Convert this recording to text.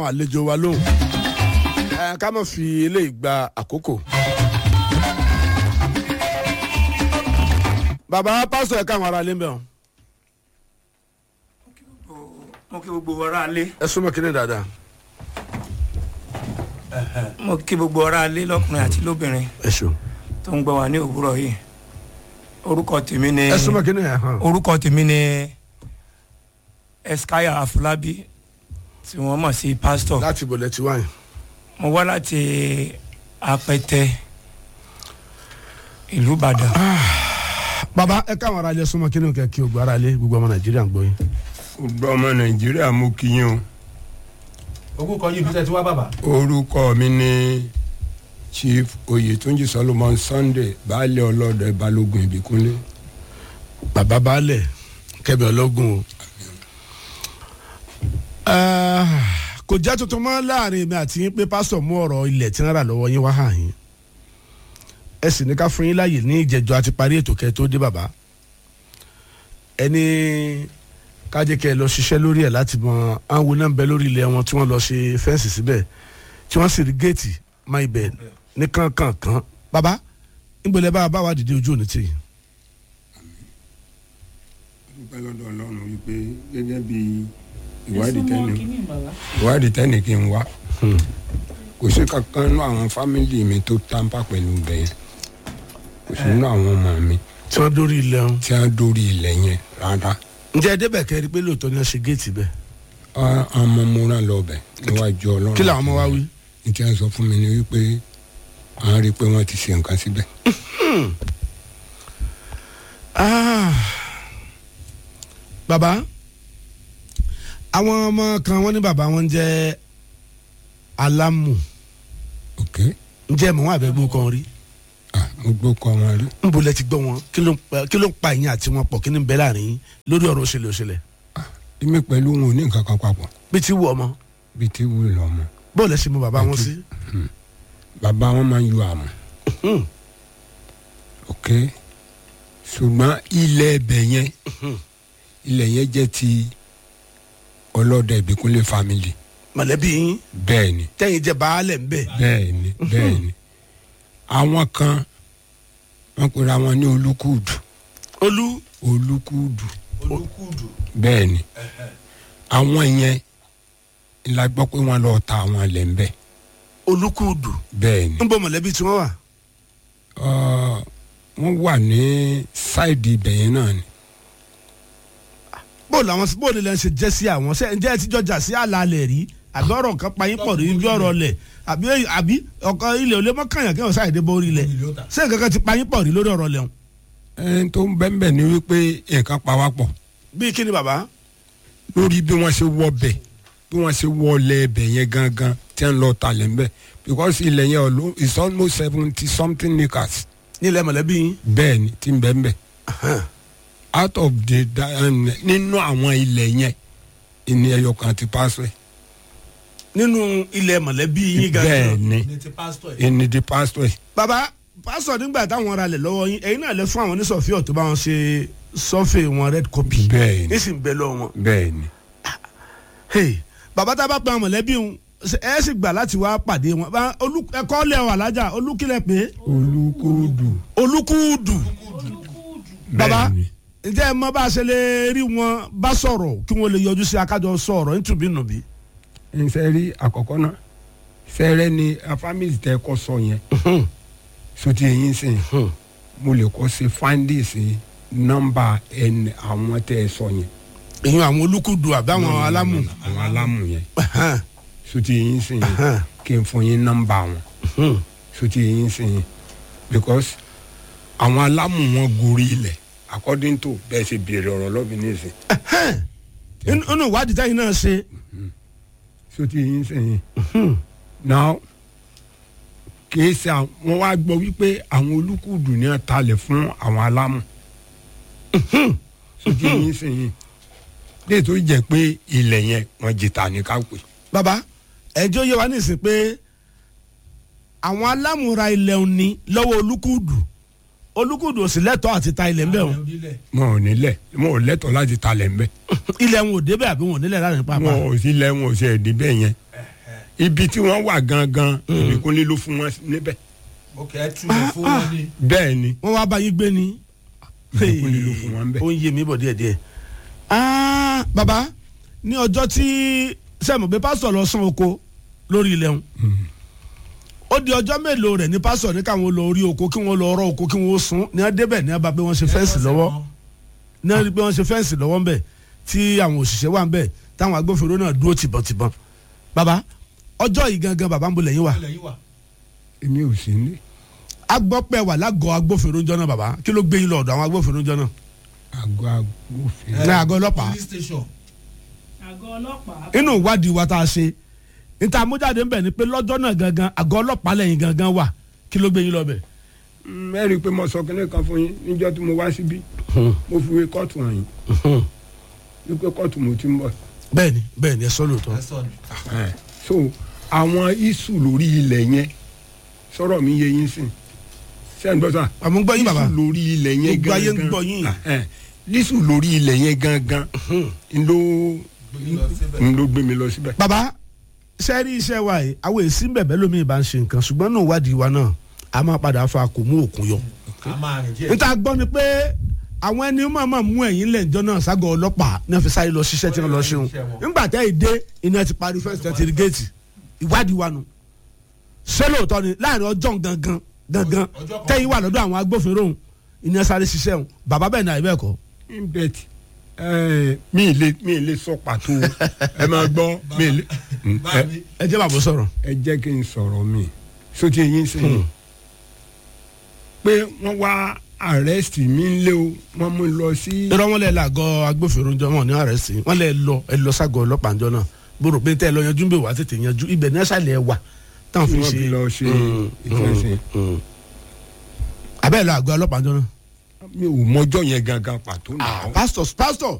àlejò wa lóhùn ẹ ká má fi eléyìí gba àkókò. bàbá pásítọ̀ ẹ̀ka àwọn ará ilé ń bẹ̀ wọ́n. mo kí gbogbo ọ̀rá alé ẹ súnmọ́ kínní dáadáa. mo kí gbogbo ọ̀rá alé lọ́kùnrin àti lóbìnrin ẹ ṣeun. tó ń gbọ́ wa ní òwúrọ̀ yìí orúkọ tèmi ni ẹ súnmọ́ kínní ẹ̀ hàn. orúkọ tèmi ni eskaya afolabi tí wọ́n mọ̀ sí pásítọ̀ láti ibò lẹ́tí wáyé. mo wá láti apẹtẹ ìlú ìbàdàn bàbá ẹ káwọn ará ilé súnmọ́ kínní kẹ́ kí o gbọ́ ará ilé gbogbo ọmọ nàìjíríà ń gbọ́ yín. gbogbo ọmọ nàìjíríà mú kí yín o ogún kan yìí bí tẹ́ ti wá bàbá. orúkọ mi ni chief oyetunji solomon sunday baálé ọlọ́dẹ balógun ìbíkúnlé bàbá baálẹ̀ kẹ́mi ọlọ́gùn o. Ah, kò jẹ́ tuntun mọ́ láàrin mi àti yín pé pásítọ̀ mú ọ̀rọ̀ ilẹ̀ tí wọ́n rà lọ́wọ́ yín wá hàn yín ẹ sì ní ká fún yín láàyè ní ìjẹ́jọ́ àti parí ètò kẹ́ tó dé bàbá ẹni kájẹ́ kẹ́ ẹ lọ ṣiṣẹ́ lórí ẹ̀ láti mọ àwọn náà ń bẹ lórí ilẹ̀ wọn tí wọ́n lọ ṣe fẹ́ǹsì síbẹ̀ tí wọ́n sì rí géètì má ibẹ̀ ní kankankan bàbá nígbèlè bá a bá wa dìde ojú òní tì yín. dúpẹ́ lọ́dọ̀ ọlọ́run wípé gẹ́gẹ́ bí ìwádìí tẹ́ni ìwádìí tẹ́ni kí n wá kò sí kankan nínú àwọn fámìlì mi tó tàǹpà pẹ̀lú bẹ́ẹ̀ kò sí nínú àwọn ọmọ mi tí wọ́n dórí ilẹ̀ wọn. tí wọ́n dórí ilẹ̀ yẹn rárá ǹjẹ́ ẹ débẹ̀ kẹ́ ẹ rí i pé lóòótọ́ ni wọ́n ṣe géètì bẹ́ẹ̀. Á- àwọn ọmọ mo rán lọ bẹ̀ níwájú ọlọ́run kí làwọn ọmọ wa wí. ní tí wọ́n sọ fún mi ni wípé àwọn rí i pé wọ́n ti ṣe nǹkan síbẹ̀ Ah. bàbá àwọn ọmọ kan wọ́n ní bàbá wọn jẹ́ alámù ok ǹjẹ́ mọ̀ wọn àbẹ̀gbọ́n kan rí ah mo gbọ́ kọ́ wọn rí ń bolẹ̀ ti gbọ́ wọn kí ló ń pa- kí ló ń pa ìyẹn àti wọn pọ̀ kí ni ń bẹ láàrin yín lórí ọ̀rọ̀ òṣèlè òṣèlè èmi pẹ̀lú wọn ò ní nǹkan kan papọ̀ bí ti wù ọmọ bíi tí wúlò lọ́mọ bóòlù ẹ̀sìn mọ bàbá wọn sí. bàbá wọn máa ń yọ àmọ́ Hmm. ok ṣùgbọ́n ilẹ̀ ẹbẹ̀ yẹn ilẹ̀ yẹn jẹ́ ti ọlọ́dẹ ìbíkúnlé family mọ̀lẹ́bí yín bẹ́ẹ̀ ni tẹ́yìn jẹ́ baálẹ̀ ń bẹ̀. bẹ́ẹ̀ ni bẹ́ẹ̀ ni àwọn kan wọ́n pera wọn ní olúkúdù olú olúkúdù olúkúdù bẹ́ẹ̀ ni àwọn yẹn la gbọ́ pé wọ́n lọ ta àwọn ilẹ̀ ń bẹ̀ olúkúdù bẹ́ẹ̀ ni ń bọ mọ̀lẹ́bí tí wọ́n wà. Ọ̀, wọ́n wà ní sáìdì ibẹ̀ yẹn náà ni bóòlù àwọn bóòlù lẹ́yìn ṣe jẹ́ sí àwọn ṣe ǹjẹ́ ẹ ti jọjà sí àlàalẹ̀ rí àbí ọ̀rọ̀ kan payín pọ̀ rí bí ọ̀rọ̀ lẹ̀ àbí àbí ọkọ ilẹ̀ olè mọ́kànyàn kí wọ́n sáyé dé borí lẹ̀ ṣé nǹkan kan ti payín pọ̀ rí lórí ọ̀rọ̀ lẹ̀ ẹni tó ń bẹ́ẹ̀ bẹ́ẹ̀ ni wípé nǹkan pa wá pọ̀ bíi kí ni bàbá lórí bí wọ́n ṣe wọ bẹ̀ bí wọ́n ṣe wọ ọlẹ̀ ẹbẹ̀ yẹn gangan tí wọ́n lọ talẹ̀ ń bẹ̀ because ilẹ̀ yẹn ọ̀lọ́ is almost seventy something acres nílẹ̀ mọ̀lẹ́bí yín bẹ́ẹ̀ ni tí ń bẹ́ẹ̀ bẹ́ẹ̀ out of the da- um, nínú àwọn ilẹ̀ yẹn ìní ẹyọ kan ti pásọ̀ ẹ̀ nínú ilẹ̀ mọ̀lẹ́bí yín bẹ́ẹ̀ gangan ni ìní di pásọ̀ ẹ̀ bàbá pásọ̀ nígbà táwọn ra lẹ̀ lọ́wọ́ yín ẹ̀yin náà lẹ fún àwọn oníṣọ̀fíọ̀ tó bá wọn ṣe sọ́fẹ̀ wọn red copy bẹ́ẹ̀ ni nísìnyí bẹ́ẹ̀ lọ́wọ́ wọn. bẹ́ẹ̀ ni Hey, bàbá tá a bá pa àwọn mọ̀lẹ́bí wọn ẹ sì gbà láti wá pàdé wọn Bá- olú- ẹ̀kọ́ lẹ̀ wà lájà olúkílẹ̀ pé olúkúdù olúkúdù bàbá bẹ́ẹ̀ ni ǹjẹ́ ẹ mọ bá a ṣe lè rí wọn bá sọ̀rọ̀ kí wọ́n lè yọjú sí akájọ sọ̀rọ̀ nítubí nùbí. n fẹ́ rí àkọ́kọ́ náà fẹ́rẹ́ ni a family tẹ́ kọ́ sọ yẹn sotí eyín sìn mo lè kọ́ sí findings nọ́mbà ẹni àwọn tẹ́ ẹ sọ yẹn èyàn àwọn olúkúdù àbí àwọn alámù. àwọn alámù yẹn sotí eyín sìn yẹn kí n fún yín nọ́mbà wọn sotí eyín sìn yẹn because àwọn alámù wọn gorí ilẹ̀ according to bẹ́ẹ̀ ṣe béèrè ọ̀rọ̀ lọ́bì nísìn inú ìwádìí táyì náà ṣe sotí eyín sìn yẹn now kìí ṣe àwọn wọn wá gbọ́ wípé àwọn olùkùdù ní talẹ̀ fún àwọn alámù sotí eyín sìn yẹn lè tó jẹ́ pé ilẹ̀ yẹn wọ́n jìtà ní kápẹ́ bàbá ẹjọ́ yẹ wá nísìn pé àwọn alámùra ilẹ̀ òní lọ́wọ́ olúkúdù olúkúdù ò sì lẹ́tọ̀ọ́ àti ta ilẹ̀ ńbẹ̀ wọn wọn ò nílẹ̀ wọn ò lẹ́tọ̀ọ́ láti talẹ̀ ńbẹ̀ ilẹ̀ wọn ò débẹ̀ àbí wọn ò nílẹ̀ láàrin pápá wọn ò sí lẹ̀ wọn ò sí ẹ̀dí bẹ́ẹ̀ yẹn ibi tí wọ́n wà gangan ìbíkúnlé ló fún wọn níbẹ̀ ok ẹ túbọ̀ fún wọn ní. bẹ́ẹ̀ ni wọ́n wá bá yín gbé ni. ìbíkúnlé ló fún wọn bẹ́ẹ̀. ó ń yé mi bọ̀ díẹ̀díẹ̀. Ah, bàbá ní ọjọ́ tí sẹ́mu bí pásítọ̀ lọ sán oko lórí ilẹ̀ wọn ó di ọjọ́ mélòó rẹ̀ ní pásítọ̀ ní káwọn lọ orí oko kí wọ́n lọ ọrọ̀ oko kí wọ́n sún ní wọ́n débẹ̀ ní wọ́n bá pé wọ́n ṣe fẹ́ǹsì lọ́wọ́ ní wọ́n rí pé wọ́n ṣe fẹ́ǹsì lọ́wọ́ ń bẹ̀ tí àwọn òṣìṣẹ́ wà ń bẹ̀ táwọn agbófinró náà dúró tìbọ̀tìbọ̀n bàbá ọjọ́ yìí gangan bàbá ń bolẹ̀ yín wà ilẹ̀ yìí wà. èmi ò sí ní agbọ́pẹ́ wà lágọ̀ọ́ agbófinró ńjọ́ náà bàbá kí ló gbé yín lọ́ọ̀dọ̀ àwọn agbófinró ńjọ́ náà àgọ́ agbófinró. ní àgọ́ ọlọ́pàá police station. àgọ́ ọlọ́pàá. inú ìwádìí wa tá a ṣe níta amújáde ń bẹ̀ ni pé lọ́jọ́ náà gangan àgọ́ ọlọ́pàá lẹ́yìn gangan wà kí ló gbé yín lọ bẹ̀. Mm, ẹ rí i pé mo sọ kínní kan fún yín níjọ́ tí mo wá síbí mo fi wé kóòtù hàn yín wípé kóòtù mo ti ń bọ̀. bẹ́ẹ̀ni bẹ́ẹ̀ni ẹ sọ lóòótọ́ ẹ sọ ni. Eh, so àwọn isu lórí ilẹ̀ yẹn sọ̀rọ̀ mi yé yín sìn sẹ́yìn gbọ́ sà àmọ́ ń gbọ́ yín bàbá isu lórí ilẹ̀ yẹn Gbogbo ayé ń gangan gbọ́ yín. Ah, eh, isu lórí ilẹ̀ yẹn gangan n ló Gbé lọ síbẹ̀. n ló gbé mi lọ síbẹ̀. bàbá sẹ́rí iṣẹ́ wa yìí àwọn èsì ń bẹ̀bẹ̀ lómi ìbá ń ṣe nǹkan ṣùgbọ́n náà ìwádìí wa náà a máa padà fa kò mú òkun yọ. a máa rìn díẹ̀. níta gbọ́ ni pé àwọn ẹni máa máa mú ẹ̀yìn lẹ́ǹjọ́ náà ságọ́ ọlọ́pàá ní wọ́n fi sáré lọ ṣiṣẹ́ tí wọ́n lọ ṣeun nígbà tẹ́ ìdé iná ti parí fẹ́ǹsì tẹ́ ti rí géètì ìwádìí wa nù ṣé lóòótọ́ ni láàrin ọjọ́ gangan gangan Ọjọ́ kan. tẹ́yìn wà lọ́dọ̀ àwọn agbófinró òun iná sáré ṣiṣẹ́ òun bàbá bẹ́ẹ̀ náà ibẹ̀ kọ́ bet mi ì lè mi ì lè sọ pàtó ẹ máa gbọ́ mi ì lè bá ẹ- mi. ẹ jẹ́ bàbá sọ̀rọ̀ ẹ jẹ́ kí n sọ̀rọ̀ mi sóti eyín sẹ́yìn pé wọ́n wá arrest mi ń lé o wọ́n mú lọ sí irọ́ wọn lẹ làgọ́ agbófinró jọ wọn ní àrẹ́sì wọn lẹ lọ ẹ lọ ságọ́ ọlọ́pàá jọ náà gbòòrò pé tẹ́ ẹ lọ yanjú ń bè wá tètè yanjú ibẹ̀ ní ẹ̀sàlẹ̀ wà táwọn tí fi wọ́n ṣe fi lọ ṣe Mm, ìtúnṣe mm. abẹ́ ẹ̀ lọ àgọ́ ọlọ́pàá jọ náà. mi ò mọjọ́ yẹn gangan pàtó náà pásítọ̀ pásítọ̀